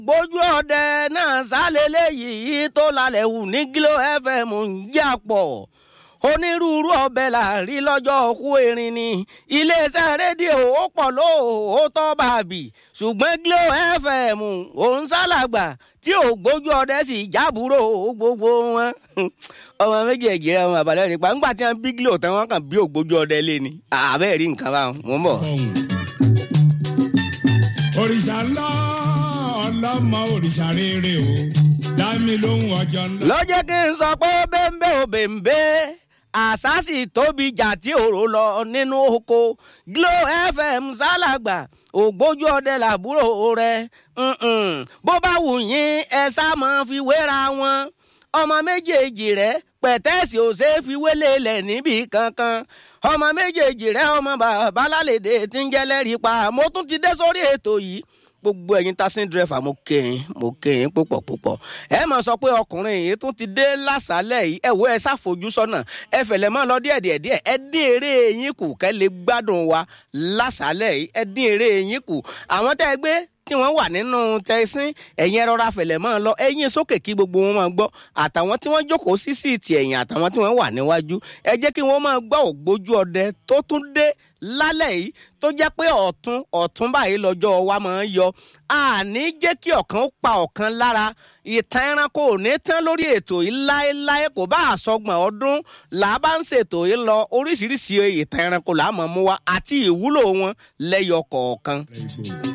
gbójú ọdẹ náà sálélé yìí tó lálẹ́ wù ní Glo FM ń jà pọ̀ onírúurú ọbẹ̀ là rí lọ́jọ́ òkú erin ni iléeṣẹ́ rédíò ó pọ̀ lóòótọ́ bàbí ṣùgbọ́n Glo FM òun sálàgbà tí ò gbójú ọdẹ sì jábúrò gbogbo wọn ọmọ méjèèjì rẹ ọmọ àbálẹ nípa ńgbà tí wọn bí Glo tán wọn kàn bí ògbójú ọdẹ lé ni àbẹ́ẹ̀ rí nǹkan báwọn mò ń bọ̀. òrìṣà ńlá ọlọ́mọ òrìṣà rere o dá mi lóhùn ọjọ́ ńlá. ló jẹ́ kí n sọ pé bẹ́ńbẹ́ ò bẹ́ńbẹ́ àṣà sì tóbi jà tí òró lọ nínú oko Glo FM sálàgbà ògbójú ọdẹ làbúrò rẹ bó bá wù yín ẹ sá máa fi wéra wọn ọmọ méjèèjì rẹ pẹ̀tẹ́sì ò ṣeé fi wélé lẹ̀ níbì kankan ọmọ méjèèjì rẹ ọmọ bàbá lálẹ́dẹ̀ tí ń jẹ́ lẹ́rìí pa mo tún ti dé sórí ètò yìí gbogbo ẹ̀yin taxi driver mo kéyìn mo kéyìn púpọ̀ púpọ̀ ẹ mọ̀ sọ pé ọkùnrin yìí tún ti dé lásàálẹ̀ yìí ẹ wo ẹ ṣàfojú sọ́nà ẹ fẹ̀lẹ̀ mọ́ lọ díẹ̀ díẹ̀ díẹ̀ ẹ dín eré yín kù kẹ́ lè gbádùn wa lásàálẹ̀ yìí ẹ dín eré yín kù àwọn tẹ́ ẹ gbé tí wọ́n wà nínú tẹ̀sín ẹ̀yin ẹ̀rọra fẹ̀lẹ̀ mọ́ lọ ẹ̀yin sókè kí gbogbo wọn máa gbọ́ àtàwọn tí wọ́n jókòó sí síìtì ẹ̀yìn àtàwọn tí wọ́n wà níwájú ẹ jẹ́ kí wọ́n máa gbọ́ ògbójú ọdẹ tó tún dé lálẹ́ yìí tó jẹ́ pé ọ̀tún ọ̀tún báyìí lọ́jọ́ wa máa ń yọ àní jẹ́ kí ọ̀kan pa ọ̀kan lára ìtàn ẹranko ò ní tán lórí ètò yìí láéláé kò bá àsọgbọ̀n ọdún là á bá ń ṣètò yìí lọ oríṣiríṣi ìtàn ẹranko là á mọ̀ mú wa àti ìwúlò wọn lẹ́yọ kọ̀ọ̀kan.